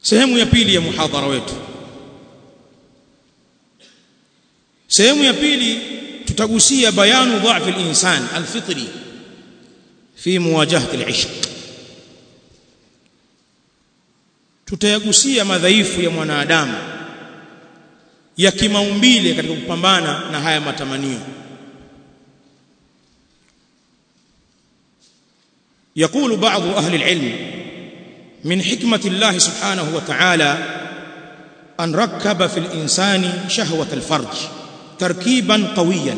sehemu ya pili ya muhadhara wetu sehemu ya pili tutagusia bayanu dha'f al-insan al-fitri fi muwajahati al-ishq tutayagusia madhaifu ya mwanadamu ya kimaumbile katika kupambana na haya matamanio يقول بعض أهل العلم من حكمة الله سبحانه وتعالى أن ركب في الإنسان شهوة الفرج تركيبا قويا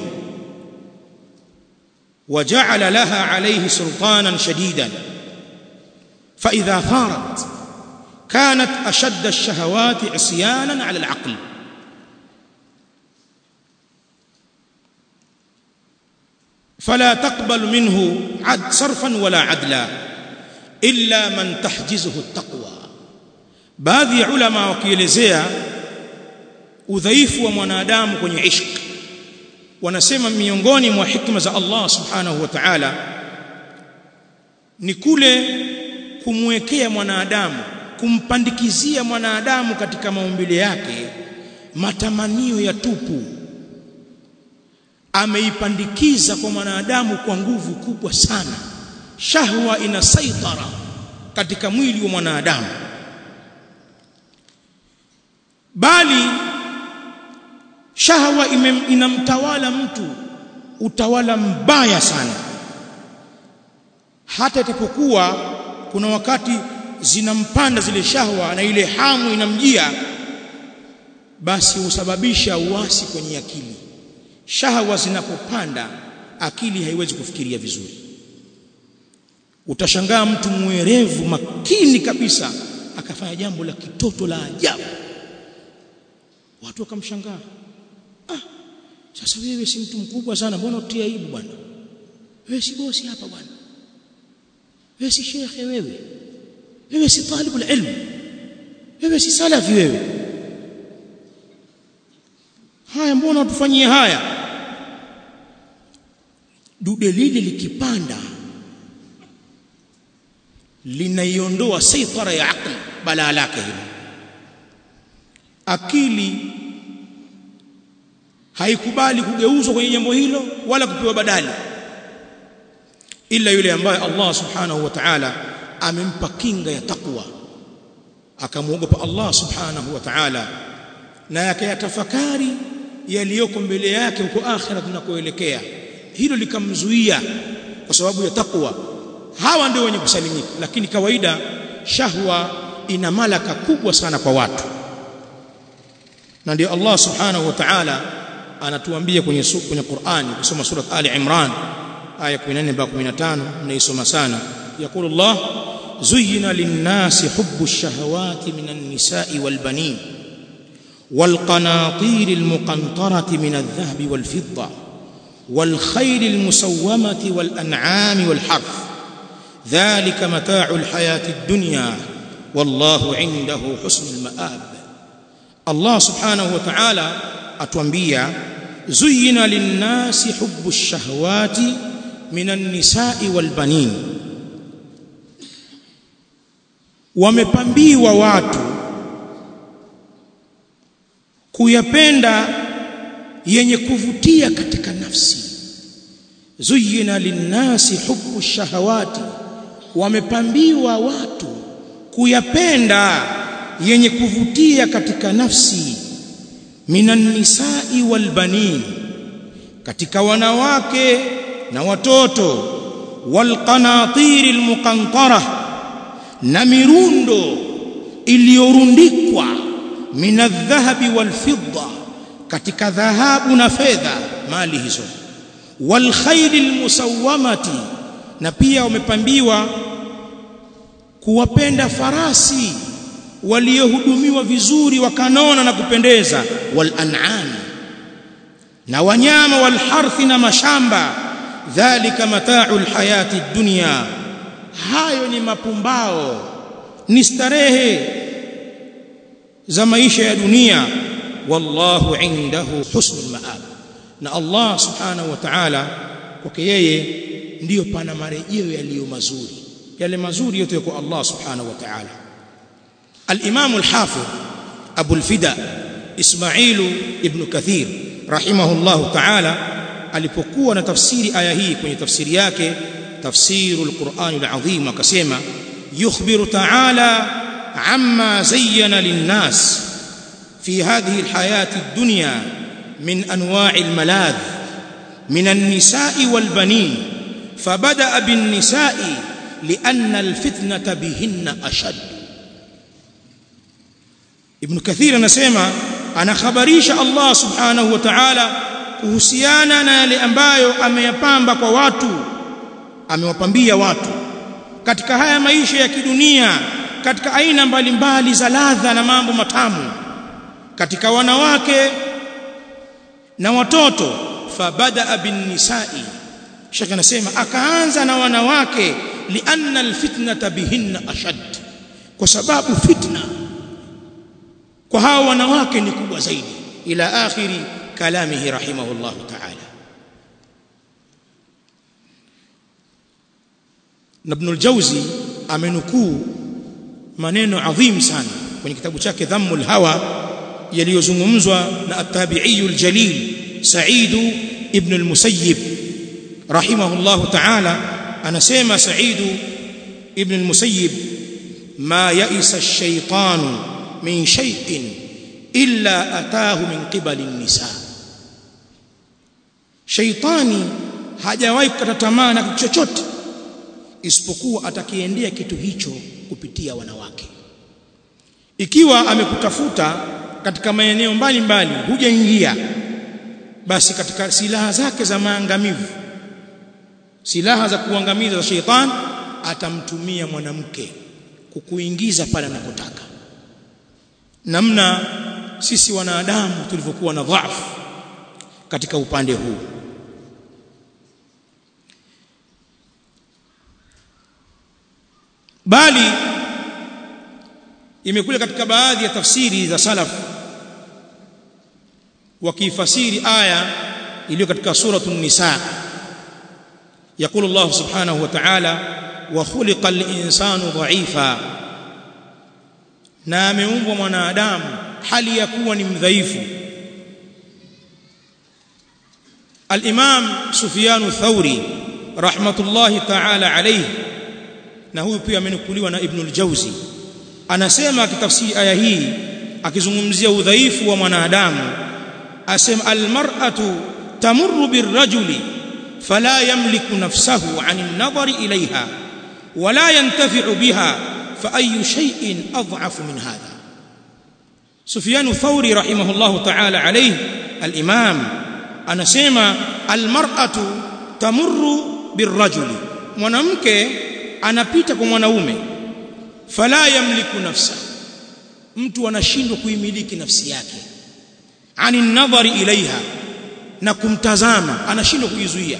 وجعل لها عليه سلطانا شديدا فإذا ثارت كانت أشد الشهوات عصيانا على العقل فلا تقبل منه عد صرفا ولا عدلا إلا من تحجزه التقوى baadhi ya ulama wakielezea udhaifu wa mwanadamu kwenye ishq wanasema miongoni mwa hikma za Allah subhanahu wa ta'ala ni kule kumwekea mwanadamu kumpandikizia mwanadamu katika maumbile yake matamanio ya tupu ameipandikiza kwa mwanadamu kwa nguvu kubwa sana shahwa ina saitara katika mwili wa mwanadamu bali shahwa inamtawala mtu utawala mbaya sana hata itapokuwa kuna wakati zinampanda zile shahwa na ile hamu inamjia basi husababisha uasi kwenye akili shahwa zinapopanda akili haiwezi kufikiria vizuri utashangaa mtu mwerevu makini kabisa akafanya jambo la kitoto la ajabu watu wakamshangaa ah sasa wewe si mtu mkubwa sana mbona utia aibu bwana wewe si bosi hapa bwana wewe si shekhe wewe wewe si talibu ilmu wewe si salafi wewe haya mbona utufanyie haya dude lile likipanda linaiondoa saitara ya akli balaa lake hilo akili haikubali kugeuzwa kwenye jambo hilo wala kupewa badali ila yule ambaye Allah subhanahu wa ta'ala amempa kinga ya takwa akamwogopa Allah subhanahu wa ta'ala na akayatafakari yaliyoko mbele yake huko akhira tunakoelekea hilo likamzuia kwa sababu ya takwa hawa ndio wenye kusalimika lakini kawaida shahwa ina malaka kubwa sana kwa watu na ndio Allah subhanahu wa ta'ala anatuambia kwenye kwenye Qur'ani kusoma sura Ali Imran aya 14 mpaka 15 mnaisoma sana يقول الله زين للناس حب الشهوات من النساء والبنين والقناطير المقنطرة من الذهب والفضة والخيل المسومة والأنعام والحرث ذلك متاع الحياة الدنيا والله عنده حسن المآب الله سبحانه وتعالى أتوانبيا زين للناس حب الشهوات من النساء والبنين wamepambiwa watu kuyapenda yenye kuvutia katika nafsi zuyina linnasi hubbu shahawati wamepambiwa watu kuyapenda yenye kuvutia katika nafsi minan nisai wal banin katika wanawake na watoto wal qanatir al muqantara na mirundo iliyorundikwa minadhahabi wal fidda katika dhahabu na fedha mali hizo wal khayl al musawwamati na pia wamepambiwa kuwapenda farasi waliohudumiwa vizuri wakanona na kupendeza wal an'am na wanyama wal harthi na mashamba dhalika mata'u al hayati dunya hayo ni mapumbao ni starehe za maisha ya dunia wallahu indahu husnul maab na Allah subhanahu wa ta'ala kwake yeye ndiyo pana marejeo yaliyo mazuri yale mazuri yote kwa Allah subhanahu wa ta'ala al-Imam al-Hafidh Abu al-Fida Ismail ibn Kathir rahimahullahu ta'ala alipokuwa na tafsiri aya hii kwenye tafsiri yake tafsirul Qur'an al-Azim akasema yukhbiru ta'ala amma zayyana lin-nas fi hadhihi al-hayati ad-dunya min anwa'i al-maladh min an-nisa'i wal-banin fabada'a bin-nisa'i li'anna al-fitnata bihinna ashad Ibn Kathir anasema anakhabarisha Allah subhanahu wa ta'ala kuhusiana na yale ambayo ameyapamba kwa watu amewapambia watu katika haya maisha ya kidunia katika aina mbalimbali za ladha na mambo matamu katika wanawake na watoto fabada bin nisa'i shaka anasema akaanza na wanawake lianna alfitnata bihinna ashad kwa sababu fitna kwa hao wanawake ni kubwa zaidi ila akhiri kalamihi rahimahullah ta'ala na Ibn al-Jawzi amenukuu maneno adhim sana kwenye kitabu chake Dhammul Hawa yaliyozungumzwa na at-tabi'i al-jalil Sa'id ibn al-Musayyib rahimahullah ta'ala anasema Sa'id ibn al-Musayyib ma ya'isa ash-shaytanu min shay'in illa ataahu min qibali an-nisa shaytani hajawahi kukata tamaa na kitu chochote isipokuwa atakiendea kitu hicho kupitia wanawake ikiwa amekutafuta katika maeneo mbalimbali hujaingia basi katika silaha zake za maangamivu silaha za kuangamiza za sheitan atamtumia mwanamke kukuingiza pale anakotaka namna sisi wanadamu tulivyokuwa na dhaifu katika upande huu bali imekuja katika baadhi ya tafsiri za salaf wakifasiri aya iliyo katika suratul nisa يقول الله سبحانه وتعالى وخلق الانسان ضعيفا na ameumbwa mwanadamu hali ya kuwa ni mdhaifu al-Imam Sufyan Thauri rahmatullahi ta'ala alayhi na huyu pia amenukuliwa na Ibn al-Jawzi anasema akitafsiri aya hii akizungumzia udhaifu wa mwanadamu asema al-mar'atu tamurru bir-rajuli fala yamliku nafsahu 'ani an-nadari ilayha wala yantafi'u biha fa ayyu shay'in adhafu min hadha Sufyan Thauri rahimahullahu ta'ala alayhi al-imam anasema al-mar'atu tamurru bir-rajuli mwanamke anapita kwa mwanaume fala yamliku nafsa mtu anashindwa kuimiliki nafsi yake ani nadhari ilaiha na kumtazama anashindwa kuizuia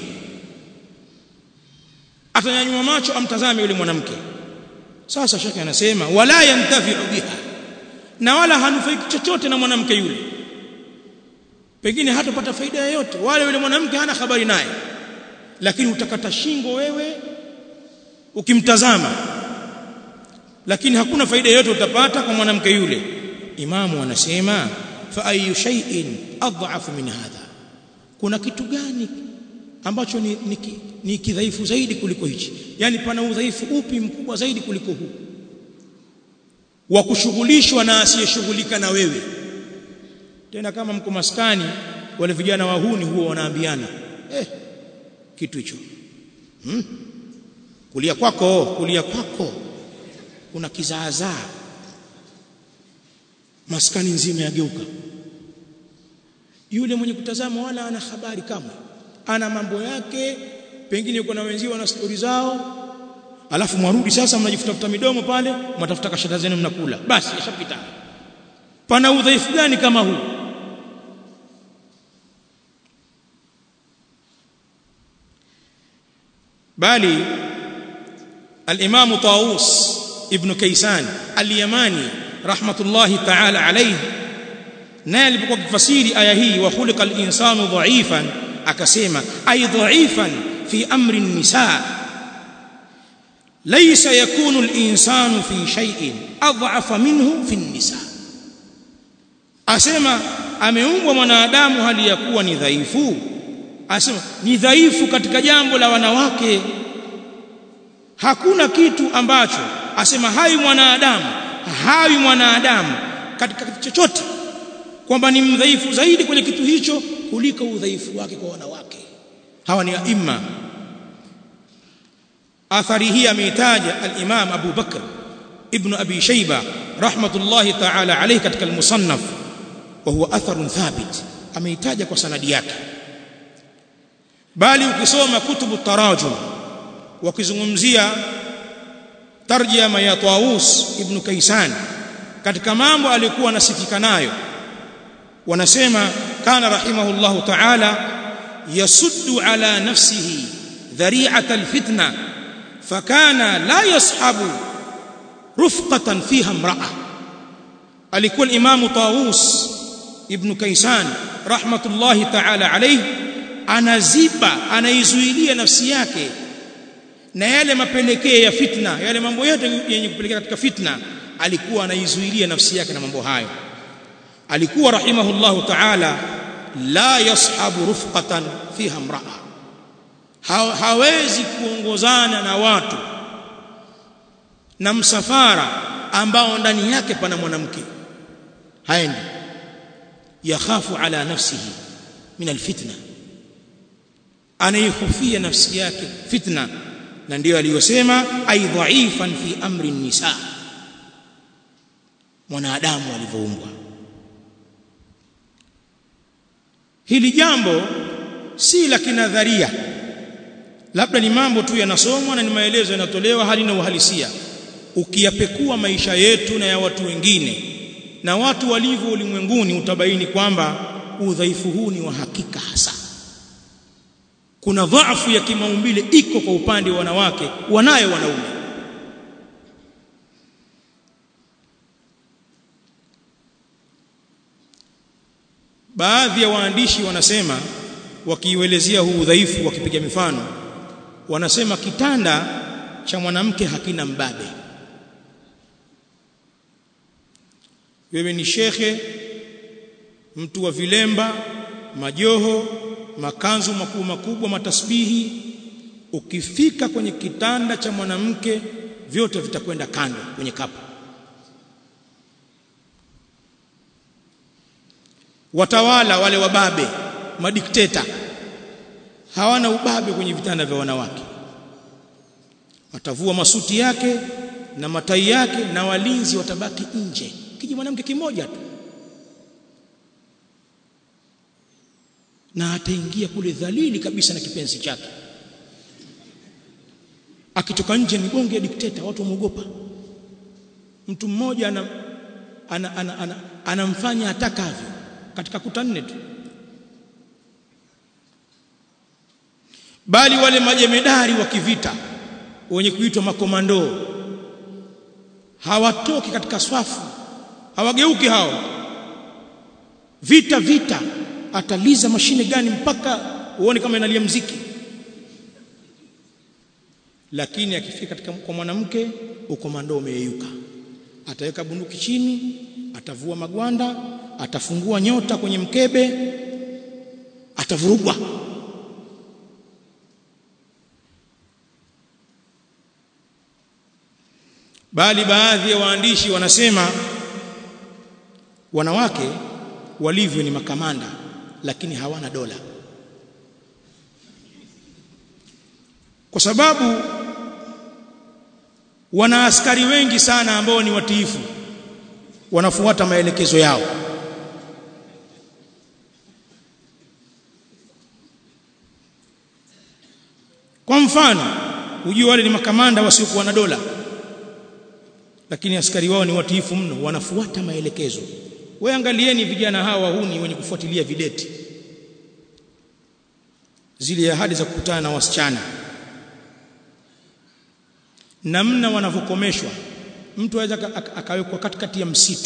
atanyanyua macho amtazame yule mwanamke sasa shaka anasema wala yantafi'u biha na wala hanufaiki chochote na mwanamke yule pengine hatapata faida yoyote wale yule mwanamke hana habari naye lakini utakata shingo wewe ukimtazama lakini hakuna faida yoyote utapata kwa mwanamke yule imamu anasema fa ayu shay'in adhafu min hadha kuna kitu gani ambacho ni, ni, ni kidhaifu zaidi kuliko hichi yani pana udhaifu upi mkubwa zaidi kuliko huu wa kushughulishwa na asiyeshughulika na wewe tena kama mko maskani wale vijana wahuni huwa wanaambiana eh kitu hicho hmm? kulia kwako kulia kwako kuna kizaazaa maskani nzima yageuka yule mwenye kutazama wala ana habari kama ana mambo yake pengine yuko na wenzio wana stori zao alafu mwarudi sasa mnajifutafuta midomo pale mnatafuta kashata zenu mnakula basi yashapita pana udhaifu gani kama huu bali al-Imam Tawus ibn Kaysan al-Yamani rahmatullahi ta'ala alayhi naye alipokuwa kifasiri aya hii wa khuliqa al-insanu dha'ifan akasema ay dha'ifan fi amri an-nisa laysa yakunu al-insanu fi shay'in adhafa minhu fi nisa asema ameumbwa mwanadamu hali ya kuwa ni dhaifu asema ni dhaifu katika jambo la wanawake hakuna kitu ambacho asema hai mwanadamu hawi mwanadamu katika kitu chochote kwamba ni mdhaifu zaidi kwenye kitu hicho kuliko udhaifu wake kwa wanawake hawa ni aima athari hii ameitaja al-Imam Abu Bakr ibn Abi Shayba rahmatullahi ta'ala alayhi katika al-Musannaf wa huwa atharun thabit ameitaja kwa sanadi yake bali ukisoma kutubu tarajum wakizungumzia tarjama ya Tawus ibn Kaisan katika mambo alikuwa anasifika nayo wanasema kana rahimahullahu ta'ala yasuddu ala nafsihi dhari'ata alfitna fakana la yashabu rufqatan fiha imra'a alikuwa imamu Tawus ibn Kaisan rahmatullahi ta'ala alayhi anaziba anaizuilia nafsi yake na yale mapelekeo ya fitna yale mambo yote yenye kupelekea katika fitna alikuwa anaizuilia nafsi yake na mambo hayo alikuwa rahimahullahu ta'ala la yashabu rufqatan fiha imra'a ha, hawezi kuongozana na watu na msafara ambao ndani yake pana mwanamke haendi yakhafu ala nafsihi min alfitna anaihofia nafsi yake fitna na ndiyo aliyosema ay dhaifan fi amri nisa mwanadamu alivyoumbwa hili jambo si la kinadharia labda ni mambo tu yanasomwa na ni maelezo yanatolewa hali na uhalisia ukiyapekua maisha yetu na ya watu wengine na watu walivyo ulimwenguni utabaini kwamba udhaifu huu ni wa hakika hasa kuna dhaifu ya kimaumbile iko kwa upande wa wanawake wanayo wanaume baadhi ya waandishi wanasema wakiuelezea huu udhaifu wakipiga mifano wanasema kitanda cha mwanamke hakina mbabe wewe ni shekhe mtu wa vilemba majoho makanzu makubwa makubwa matasbihi ukifika kwenye kitanda cha mwanamke vyote vitakwenda kando kwenye kapu watawala wale wababe madikteta hawana ubabe kwenye vitanda vya wanawake watavua masuti yake na matai yake na walinzi watabaki nje kiji mwanamke kimoja tu na ataingia kule dhalili kabisa na kipenzi chake akitoka nje ni bonge ya dikteta watu wamuogopa mtu mmoja ana anamfanya ana, ana, ana, ana atakavyo katika kuta nne tu bali wale majemedari wa kivita wenye kuitwa makomando hawatoki katika swafu hawageuki hao vita vita ataliza mashine gani mpaka uone kama inalia mziki lakini akifika katika kwa mwanamke ukomando umeyeyuka ataweka bunduki chini atavua magwanda atafungua nyota kwenye mkebe atavurugwa bali baadhi ya waandishi wanasema wanawake walivyo ni makamanda lakini hawana dola kwa sababu wana askari wengi sana ambao ni watiifu wanafuata maelekezo yao kwa mfano ujue wale ni makamanda wasiokuwa na dola lakini askari wao ni watiifu mno wanafuata maelekezo wewe angalieni vijana hawa wahuni wenye kufuatilia videti zile ahadi za kukutana na wasichana namna wanavyokomeshwa mtu aweza akawekwa katikati ya msitu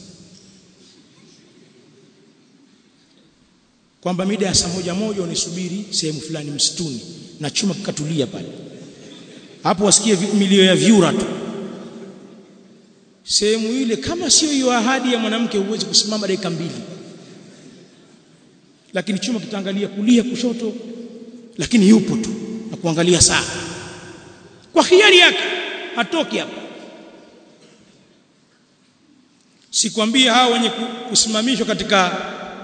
kwamba mida ya saa moja moja unisubiri sehemu fulani msituni na chuma kikatulia pale hapo wasikie milio ya vyura tu sehemu ile kama sio hiyo ahadi ya mwanamke huwezi kusimama dakika mbili lakini chuma kitaangalia kulia kushoto lakini yupo tu na kuangalia saa kwa hiari yake hatoki hapa sikwambia hao wenye kusimamishwa katika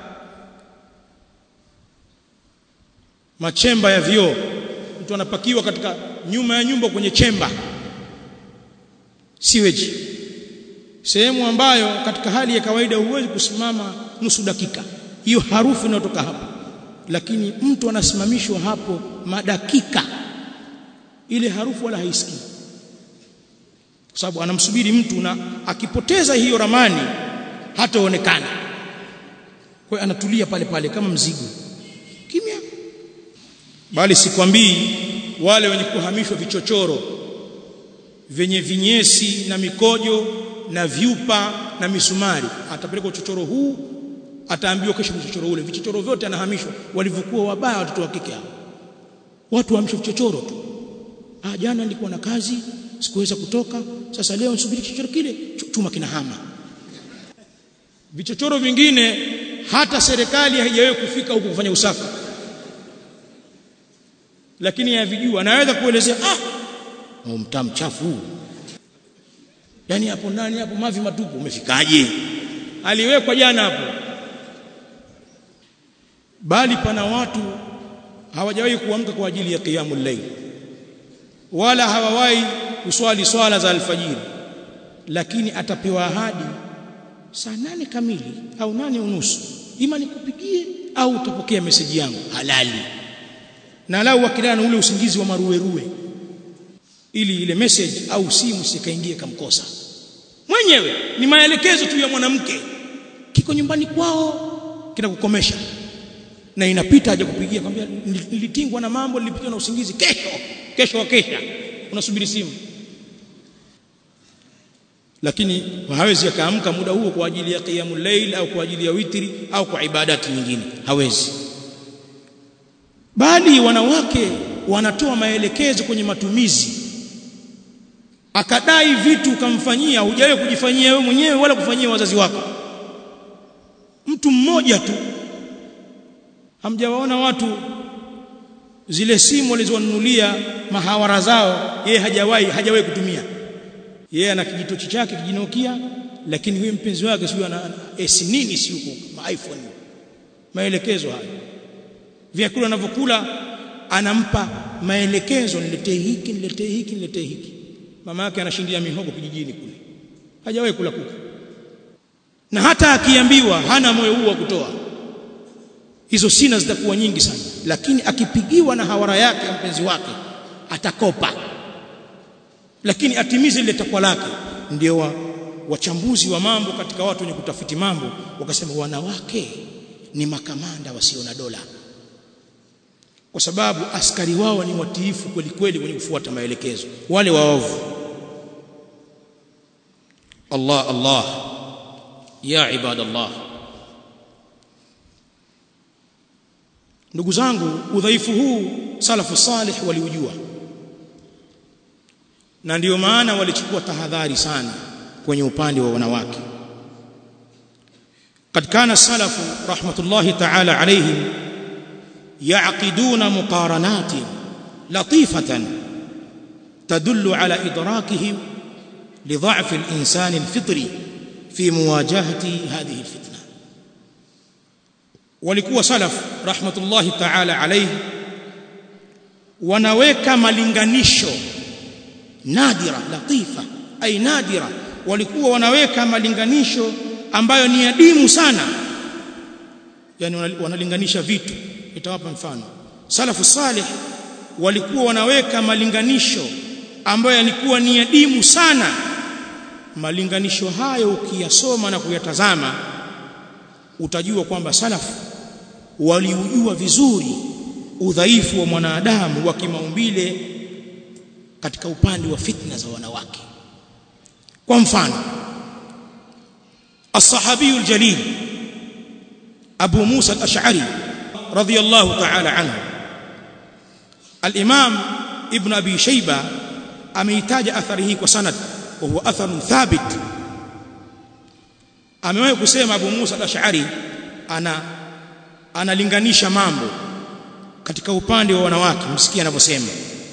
machemba ya vioo mtu anapakiwa katika nyuma ya nyumba kwenye chemba siweji sehemu ambayo katika hali ya kawaida huwezi kusimama nusu dakika hiyo harufu inayotoka hapo lakini mtu anasimamishwa hapo madakika ile harufu wala haisikii kwa sababu anamsubiri mtu na akipoteza hiyo ramani hataonekana kwa hiyo anatulia pale pale kama mzigo kimya bali sikwambii wale wenye kuhamishwa vichochoro vyenye vinyesi na mikojo na vyupa na misumari atapelekwa uchochoro huu ataambiwa kesho vichochoro ule vichochoro vyote anahamishwa walivyokuwa wabaya watoto wa kike hao watu wahamishwa vichochoro tu ah jana nilikuwa na kazi sikuweza kutoka sasa leo nisubiri kichochoro kile chuma kinahama vichochoro vingine hata serikali haijawahi kufika huko kufanya usafi lakini yavijua anaweza kuelezea ah oh, mtaa mchafu huu yani hapo ndani hapo mavi matupu umefikaje aliwekwa jana hapo bali pana watu hawajawahi kuamka kwa ajili ya qiyamul layl wala hawawahi kuswali swala za alfajiri lakini atapewa ahadi saa nane kamili au nane unusu ima nikupigie au utapokea meseji yangu halali na lau wakilana ule usingizi wa maruweruwe ili ile message au simu sikaingie kamkosa mwenyewe ni maelekezo tu ya mwanamke kiko nyumbani kwao kinakukomesha na inapita haja kupigia kwambia nilitingwa na mambo nilipitwa na usingizi kesho kesho wakesha unasubiri simu lakini hawezi akaamka muda huo kwa ajili ya qiyamul layl au kwa ajili ya witri au kwa ibadati nyingine hawezi bali wanawake wanatoa maelekezo kwenye matumizi akadai vitu ukamfanyia hujawahi kujifanyia wewe mwenyewe wala kufanyia wazazi wako mtu mmoja tu hamjawaona watu zile simu walizowanunulia mahawara zao yeye hajawahi hajawahi kutumia yeye ana kijitochi chake kijinokia lakini huyo mpenzi wake sio ana S nini si huko ma iPhone maelekezo haya vyakula anavyokula anampa maelekezo niletee hiki niletee hiki niletee hiki mama yake anashindia mihogo kijijini kule hajawahi kula kuku na hata akiambiwa hana moyo huu wa kutoa hizo sina zitakuwa nyingi sana lakini akipigiwa na hawara yake ya mpenzi wake atakopa lakini atimize ile takwa lake ndio wa, wachambuzi wa mambo katika watu wenye kutafiti mambo wakasema wanawake ni makamanda wasio na dola kwa sababu askari wao ni watiifu kweli kweli wenye kufuata maelekezo wale waovu Allah Allah ya ibadallah ndugu zangu udhaifu huu salafu salih waliujua na ndiyo maana walichukua tahadhari sana kwenye upande wa wanawake قد كان السلف رحمه الله تعالى عليهم يعقدون مقارنات لطيفه تدل على ادراكهم لضعف الانسان الفطري في مواجهه هذه الفتنه walikuwa salaf rahmatullahi ta'ala alayhi wanaweka malinganisho nadira latifa ay nadira walikuwa wanaweka malinganisho ambayo ni adimu sana yani wanalinganisha vitu nitawapa mfano salafu salih walikuwa wanaweka malinganisho ambayo yalikuwa ni adimu sana malinganisho hayo ukiyasoma na kuyatazama utajua kwamba salafu waliujua vizuri udhaifu wa mwanadamu wa kimaumbile katika upande wa fitna za wanawake kwa mfano الصحابي الجليل أبو موسى الأشعري رضي الله تعالى عنه الإمام ابن أبي شيبة أميتاج أثره وسند وهو أثر ثابت amewahi kusema Abu Musa al-Ash'ari ana analinganisha mambo katika upande wa wanawake msikia anavyosema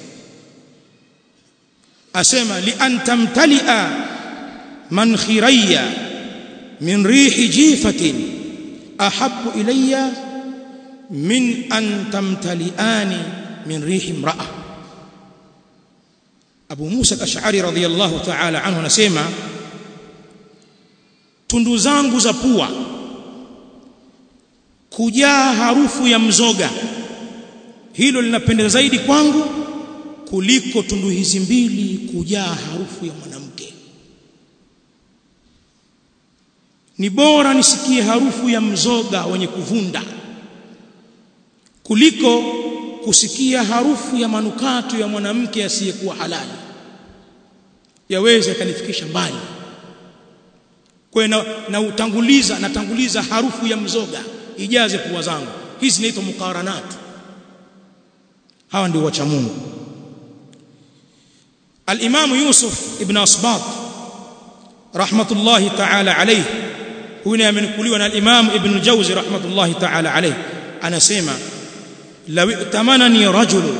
asema li an tamtalia man khirayya min rihi jifatin ahabbu ilayya min an tamtaliani min rihi imra'a Abu Musa al-Ash'ari radhiyallahu ta'ala anhu anasema tundu zangu za pua kujaa harufu ya mzoga hilo linapendeza zaidi kwangu kuliko tundu hizi mbili kujaa harufu ya mwanamke ni bora nisikie harufu ya mzoga wenye kuvunda kuliko kusikia harufu ya manukato ya mwanamke asiyekuwa halali yaweza kanifikisha mbali kwa na, na utanguliza natanguliza harufu ya mzoga ijaze pua zangu hizi zinaitwa mukaranat hawa ndio wacha Mungu al-Imam Yusuf ibn Asbat rahmatullahi ta'ala alayhi huyu amenukuliwa na al-Imam Ibn al-Jawzi rahmatullahi ta'ala alayhi anasema law itamanani rajul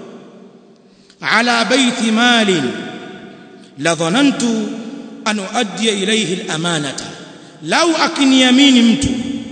ala bayti mali la dhanantu an uaddi ilayhi al-amanata law akiniamini mtu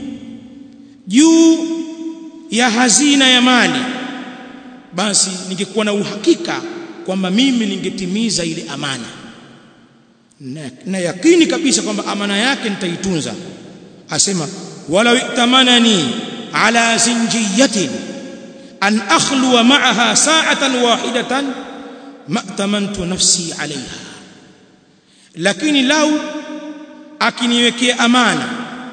juu ya hazina ya mali basi ningekuwa na uhakika kwamba mimi ningetimiza ile amana na, na yakini kabisa kwamba amana yake nitaitunza asema wala itamanani ala zinjiyatin an akhluwa ma'aha sa'atan wahidatan ma tamantu nafsi alaiha lakini lau akiniwekea amana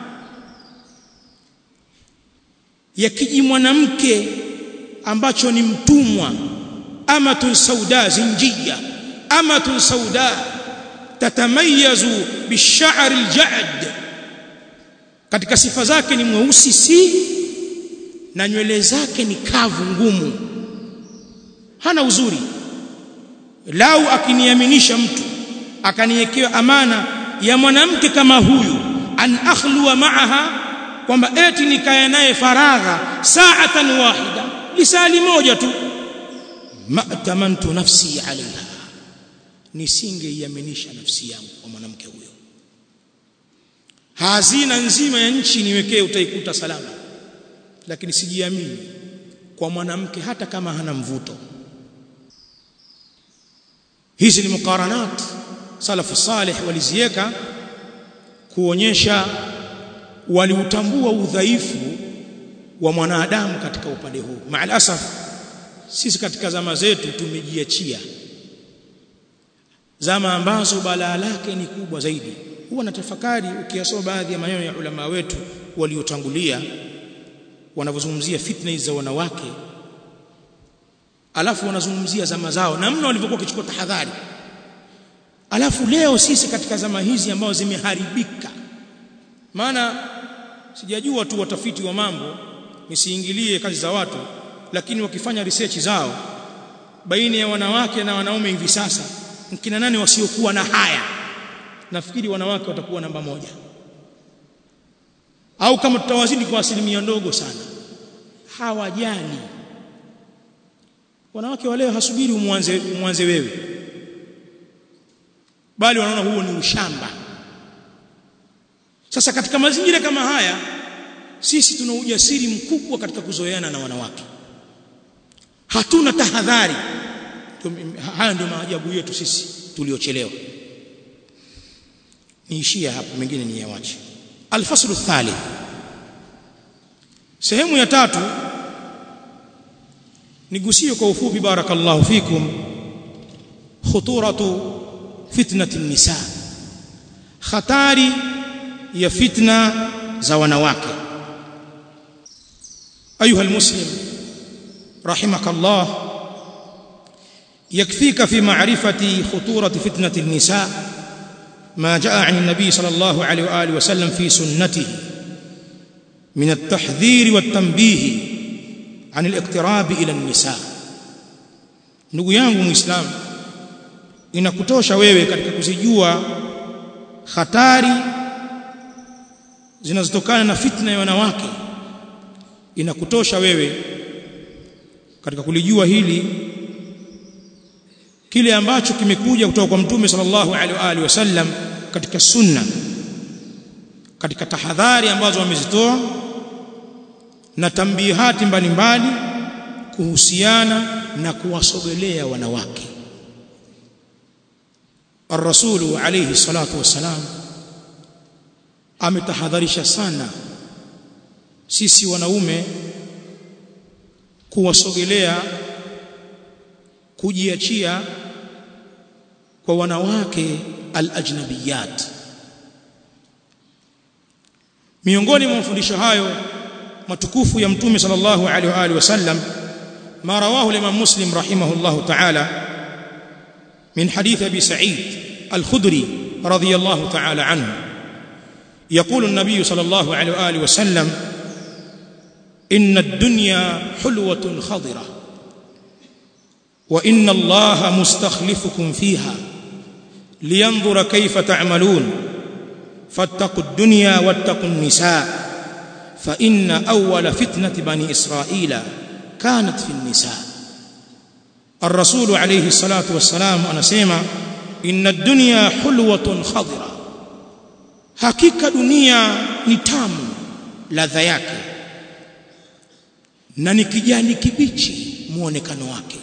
ya kiji mwanamke ambacho ni mtumwa amatun sauda zinjia amatun sauda tatamayazu bish'ar alja'd katika sifa zake ni mweusi si na nywele zake ni kavu ngumu hana uzuri lau akiniaminisha mtu akaniwekea amana ya mwanamke kama huyu an akhluwa ma'aha kwamba eti nikae naye faragha sa'atan wahida lisali moja tu ma tamantu nafsi alaiha nisingeiaminisha nafsi yangu kwa mwanamke huyo hazina nzima ya nchi niwekee utaikuta salama lakini sijiamini kwa mwanamke hata kama hana mvuto hizi ni mukaranat salafu salih waliziweka kuonyesha waliutambua udhaifu wa mwanadamu katika upande huu maalasaf sisi katika zama zetu tumejiachia zama ambazo balaa lake ni kubwa zaidi huwa natafakari ukiyasoma baadhi ya maneno ya ulama wetu waliotangulia wanavyozungumzia fitna za wanawake alafu wanazungumzia zama zao namna walivyokuwa kichukua tahadhari alafu leo sisi katika zama hizi ambazo zimeharibika maana sijajua tu watafiti wa mambo nisiingilie kazi za watu lakini wakifanya research zao baina ya wanawake na wanaume hivi sasa mkina nani wasiokuwa na haya nafikiri wanawake watakuwa namba moja au kama tutawazidi kwa asilimia ndogo sana hawajali wanawake wa leo hasubiri umwanze umwanze wewe bali wanaona huo ni ushamba sasa katika mazingira kama haya sisi tuna ujasiri mkubwa katika kuzoeana na wanawake hatuna tahadhari haya ndio maajabu yetu sisi tuliochelewa niishia hapo mengine ni yawache alfaslu thalith sehemu ya tatu nigusie kwa ufupi barakallahu fikum khuturatu fitnati nisa hatari ya fitna za wanawake ayuha almuslim rahimakallah يكفيك في معرفة خطورة فتنة النساء ما جاء عن النبي صلى الله عليه وآله وسلم في سنته من التحذير والتنبيه عن الاقتراب إلى النساء ndugu yangu muislamu inakutosha wewe katika kuzijua hatari zinazotokana na fitna ya wanawake inakutosha wewe katika kulijua hili kile ambacho kimekuja kutoka kwa mtume sallallahu alaihi wa alihi wasallam katika sunna katika tahadhari ambazo wamezitoa na tambihati mbalimbali kuhusiana na kuwasogelea wanawake الرسول عليه الصلاة والسلام ametahadharisha sana sisi wanaume kuwasogelea kujiachia kwa wanawake alajnabiyat miongoni mwa mafundisho hayo matukufu ya mtume sallallahu alaihi wa alihi wasallam ma rawahu al-imam muslim rahimahullahu ta'ala min hadith abi sa'id al-khudri radiyallahu ta'ala anhu يقول النبي صلى الله عليه واله وسلم ان الدنيا حلوه خضره وان الله مستخلفكم فيها لينظر كيف تعملون فاتقوا الدنيا واتقوا النساء فان اول فتنه بني اسرائيل كانت في النساء الرسول عليه الصلاه والسلام anasema ان الدنيا حلوه خضره hakika dunia ni tamu ladha yake na ni kijani kibichi muonekano wake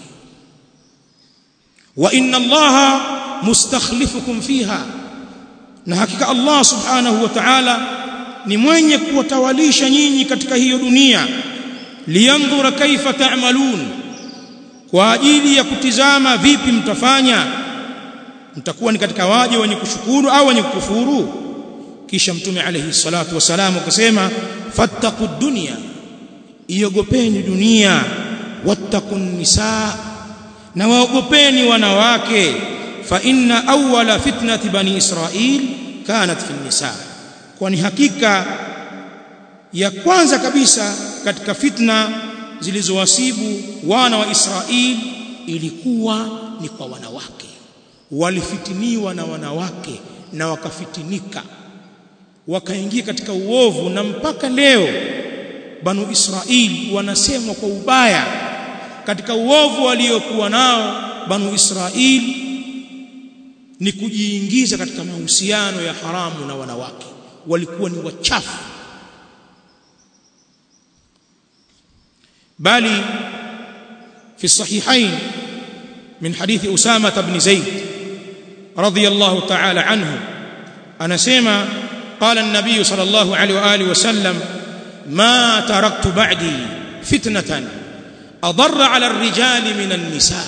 wa inna allaha mustakhlifukum fiha na hakika allah subhanahu wa ta'ala ni mwenye kuwatawalisha nyinyi katika hiyo dunia liyandhura kaifa ta'malun kwa ajili ya kutizama vipi mtafanya mtakuwa ni katika waje wenye kushukuru au wenye kukufuru kisha mtume alayhi salatu wasalam akasema fattaqu dunya iogopeni dunia wattaqun nisaa na waogopeni wanawake fa inna awwala fitnati bani israil kanat fi nisa kwani hakika ya kwanza kabisa katika fitna zilizowasibu wana wa Israel ilikuwa ni kwa wanawake walifitiniwa na wanawake na wakafitinika wakaingia katika uovu na mpaka leo banu Israili wanasemwa kwa ubaya katika uovu waliokuwa nao banu Israili ni kujiingiza katika mahusiano ya haramu na wanawake walikuwa ni wachafu bali في الصحيحين من حديث أسامة بن زيد رضي الله تعالى عنه أنا سيما قال النبي صلى الله عليه وآله وسلم ما تركت بعدي فتنة أضر على الرجال من النساء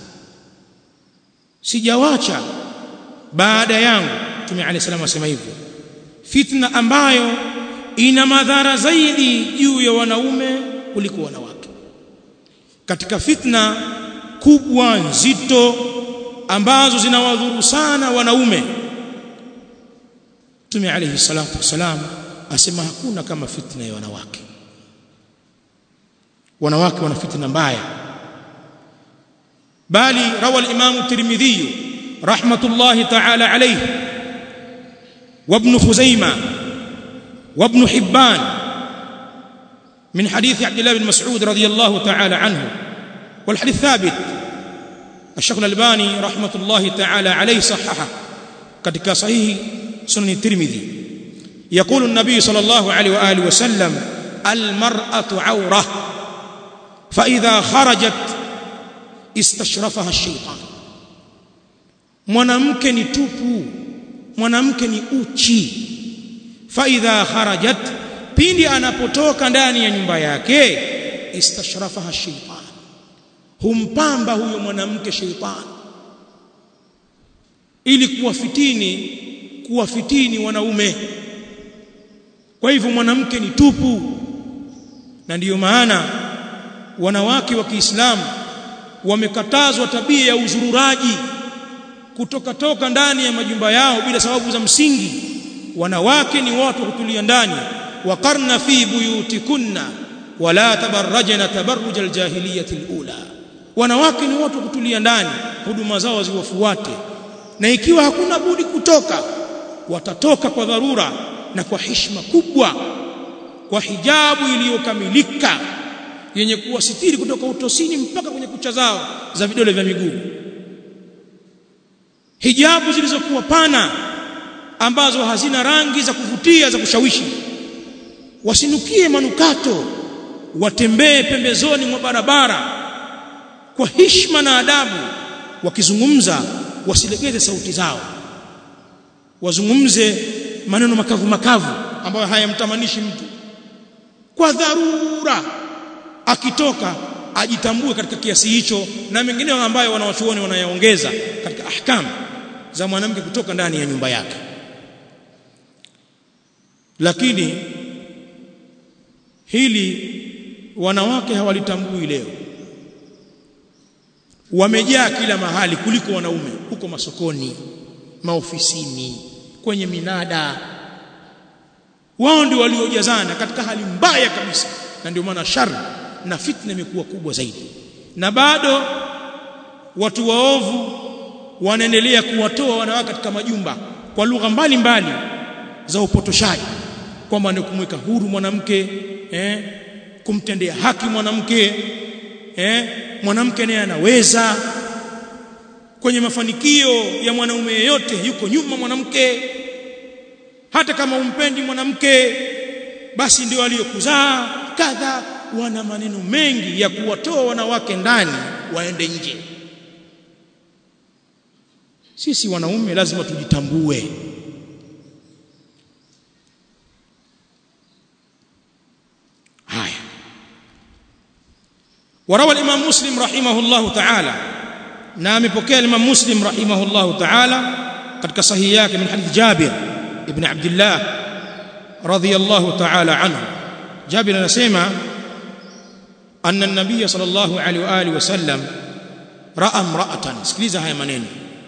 sijawacha baada yangu Mtume عليه السلام asema hivyo fitna ambayo ina madhara zaidi juu ya wanaume kuliko wanawake katika fitna kubwa nzito ambazo zinawadhuru sana wanaume Mtume alayhi salatu wasalam asema hakuna kama fitna ya wanawake wanawake wana fitna mbaya bali rawa al-imam tirmidhi rahmatullahi ta'ala alayhi وابن خزيمة وابن حبان من حديث عبد الله بن مسعود رضي الله تعالى عنه والحديث ثابت الشيخ الألباني رحمة الله تعالى عليه صححه katika sahihi sunan الترمذي يقول النبي صلى الله عليه واله وسلم المرأة عورة فإذا خرجت استشرفها الشيطان mwanamke ni tupu mwanamke ni uchi fa idha kharajat pindi anapotoka ndani ya nyumba yake istashrafaha shaytan humpamba huyo mwanamke shaytan ili kuwafitini kuwafitini wanaume kwa hivyo mwanamke ni tupu na ndiyo maana wanawake wa Kiislamu wamekatazwa tabia ya uzururaji kutoka toka ndani ya majumba yao bila sababu za msingi wanawake ni watu kutulia ndani waqarna fi buyutikunna wala tabarrajna tabarruj aljahiliyah alula wanawake ni watu kutulia ndani huduma zao ziwafuate na ikiwa hakuna budi kutoka watatoka kwa dharura na kwa heshima kubwa kwa hijabu iliyokamilika yenye kuwasitiri kutoka utosini mpaka kwenye kucha zao za vidole vya miguu hijabu zilizokuwa pana ambazo hazina rangi za kuvutia za kushawishi wasinukie manukato watembee pembezoni mwa barabara kwa heshima na adabu wakizungumza wasilegeze sauti zao wazungumze maneno makavu makavu ambayo hayamtamanishi mtu kwa dharura akitoka ajitambue katika kiasi hicho na mengine ambayo wanawachuoni wanayaongeza katika ahkamu za mwanamke kutoka ndani ya nyumba yake lakini hili wanawake hawalitambui leo wamejaa kila mahali kuliko wanaume huko masokoni maofisini kwenye minada wao ndio waliojazana katika hali mbaya kabisa na ndio maana shari na fitna imekuwa kubwa zaidi na bado watu waovu wanaendelea kuwatoa wanawake katika majumba kwa lugha mbalimbali za upotoshaji kwamba ni kumweka huru mwanamke eh, kumtendea haki mwanamke eh, mwanamke naye anaweza kwenye mafanikio ya mwanaume yeyote yuko nyuma mwanamke hata kama umpendi mwanamke basi ndio aliyokuzaa kadha wana maneno mengi ya kuwatoa wanawake ndani waende nje sisi wanaume lazima tujitambue haya وروى الامام مسلم رحمه الله تعالى na amepokea Imam Muslim rahimahullahu ta'ala katika sahihi yake min hadith Jabir ibn Abdullah radhiyallahu ta'ala anhu Jabir anasema anna an-nabiy sallallahu alaihi wa alihi wasallam ra'a imra'atan sikiliza haya maneno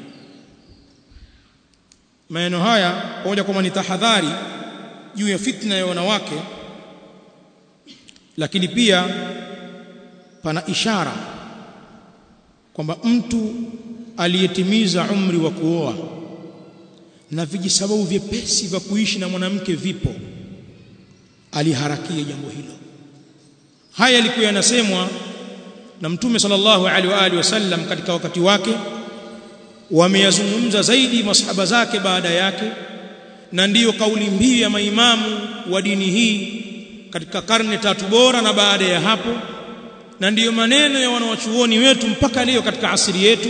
maneno haya pamoja kwamba ni tahadhari juu ya fitna ya wanawake lakini pia pana ishara kwamba mtu aliyetimiza umri wa kuoa na vijisababu vyepesi vya kuishi na mwanamke vipo aliharakia jambo hilo haya yalikuwa yanasemwa na mtume sallallahu alaihi wa alihi wasallam katika wakati wake wameyazungumza zaidi masahaba zake baada yake na ndiyo kauli mbiu ya maimamu wa dini hii katika karne tatu bora na baada ya hapo na ndiyo maneno ya wanawachuoni wetu mpaka leo katika asiri yetu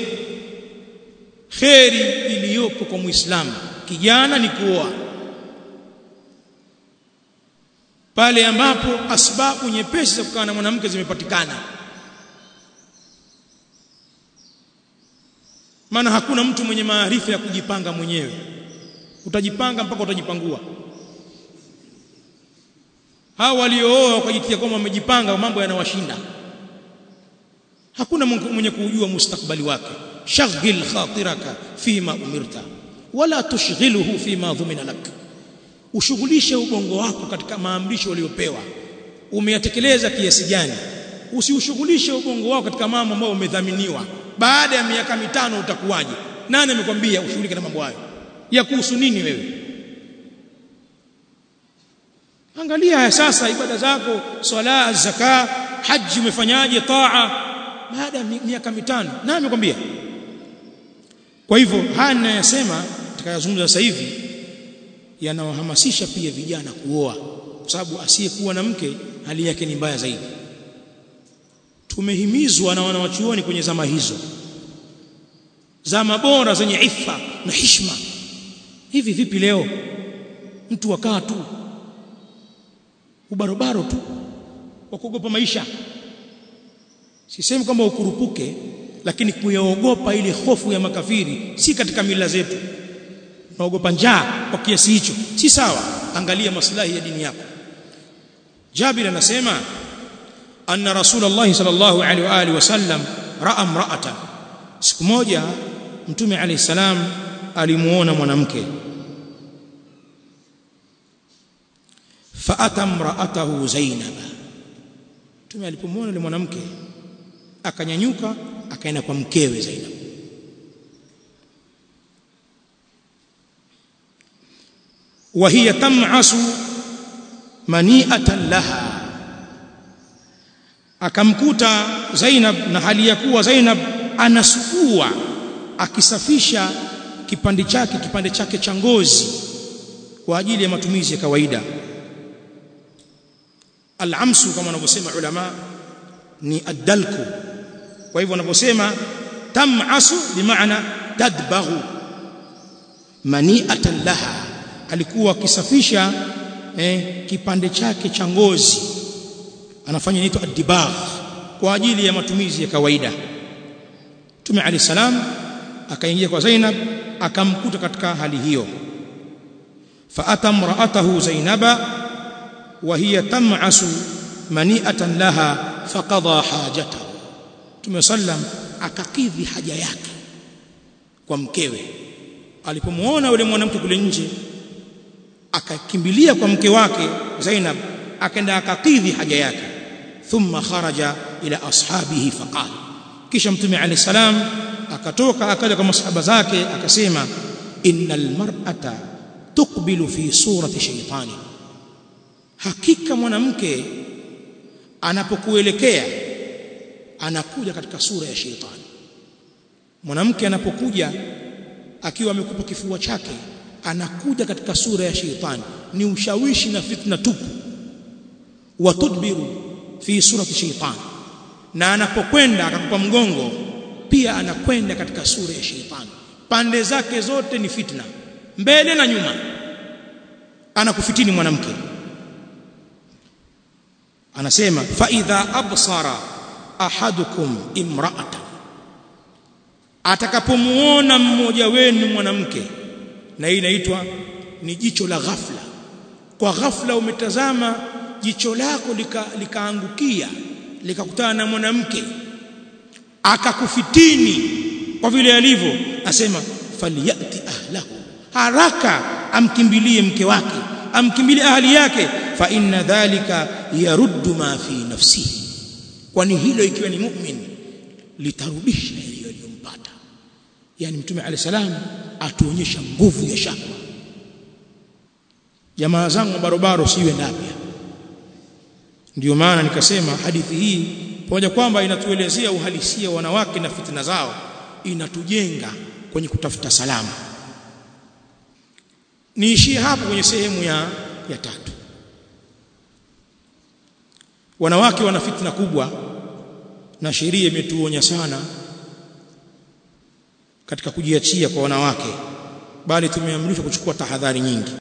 kheri iliyopo kwa muislamu kijana ni kuoa pale ambapo asbabu nyepesi za kukaa na mwanamke zimepatikana maana hakuna mtu mwenye maarifa ya kujipanga mwenyewe utajipanga mpaka utajipangua hao waliooa wakajitia kwamba wamejipanga mambo yanawashinda hakuna mwenye kujua mustakbali wake shaghil khatiraka fima umirta wala tushghiluhu fima dhumina lak ushughulishe ubongo wako katika maamrisho uliyopewa umeyatekeleza kiasi gani usiushughulishe ubongo wako katika mambo ambayo umedhaminiwa baada ya miaka mitano utakuwaje nani amekwambia ushughulike na mambo hayo ya kuhusu nini wewe angalia haya sasa ibada zako swala zaka haji umefanyaje taa baada ya miaka mitano nani amekwambia kwa hivyo haya ninayosema tutakayozungumza sasa hivi yanawahamasisha pia vijana kuoa kwa sababu asiyekuwa na mke hali yake ni mbaya zaidi tumehimizwa na wanawachuoni kwenye zama hizo zama bora zenye ifa na hishma hivi vipi leo mtu wakaa tu ubarobaro tu wa kuogopa maisha sisemi kwamba ukurupuke lakini kuyaogopa ile hofu ya makafiri si katika mila zetu naogopa njaa kwa kiasi hicho si sawa angalia maslahi ya dini yako Jabir anasema anna Rasulullah sallallahu alaihi wa alihi wasallam ra'a imra'atan siku moja mtume alayhi salam alimuona mwanamke faata imra'atahu Zainab mtume alipomuona yule mwanamke akanyanyuka akaenda kwa mkewe Zainab wa hiya tam'asu mani'atan laha akamkuta Zainab na hali ya kuwa Zainab anasugua akisafisha kipande chake kipande chake cha ngozi kwa ajili ya matumizi ya kawaida al-amsu kama wanavyosema ulama ni ad-dalku kwa hivyo wanaposema tam'asu bimaana tadbaghu mani'atan laha alikuwa akisafisha eh, kipande chake cha ngozi anafanya inaitwa ad-dibagh kwa ajili ya matumizi ya kawaida Mtume Ali salam akaingia kwa Zainab akamkuta katika hali hiyo fa atamra'atahu Zainaba wa hiya tam'asu mani'atan laha faqada hajatahu Mtume sallam akakidhi haja yake kwa mkewe alipomuona yule mwanamke kule nje akakimbilia kwa mke wake Zainab akaenda akakidhi haja yake thumma kharaja ila ashabihi faqala kisha mtume alayhi salam akatoka akaja kwa masahaba zake akasema innal mar'ata tuqbilu fi surati shaytani hakika mwanamke anapokuelekea anakuja katika sura ya shaytani mwanamke anapokuja akiwa amekupa kifua chake anakuja katika sura ya shaytani ni ushawishi na fitna tupu watudbiru fi surati shaytani na anapokwenda akakupa mgongo pia anakwenda katika sura ya shaytani pande zake zote ni fitna mbele na nyuma anakufitini mwanamke anasema fa idha absara ahadukum imra'atan atakapomuona mmoja wenu mwanamke na hii inaitwa ni jicho la ghafla kwa ghafla umetazama jicho lako likaangukia lika likakutana na mwanamke akakufitini kwa vile alivyo asema faliyati ahlahu haraka amkimbilie mke wake amkimbilie ahli yake fa inna dhalika yaruddu ma fi nafsihi kwani hilo ikiwa ni mu'min litarudisha yaliyompata yani mtume alayhi salam atuonyesha nguvu ya shaka jamaa zangu barobaro siwe ndapya ndio maana nikasema hadithi hii pamoja kwamba inatuelezea uhalisia wanawake na fitina zao inatujenga kwenye kutafuta salama niishie hapo kwenye sehemu ya ya tatu wanawake wana fitna kubwa na sheria imetuonya sana katika kujiachia kwa wanawake bali tumeamrishwa kuchukua tahadhari nyingi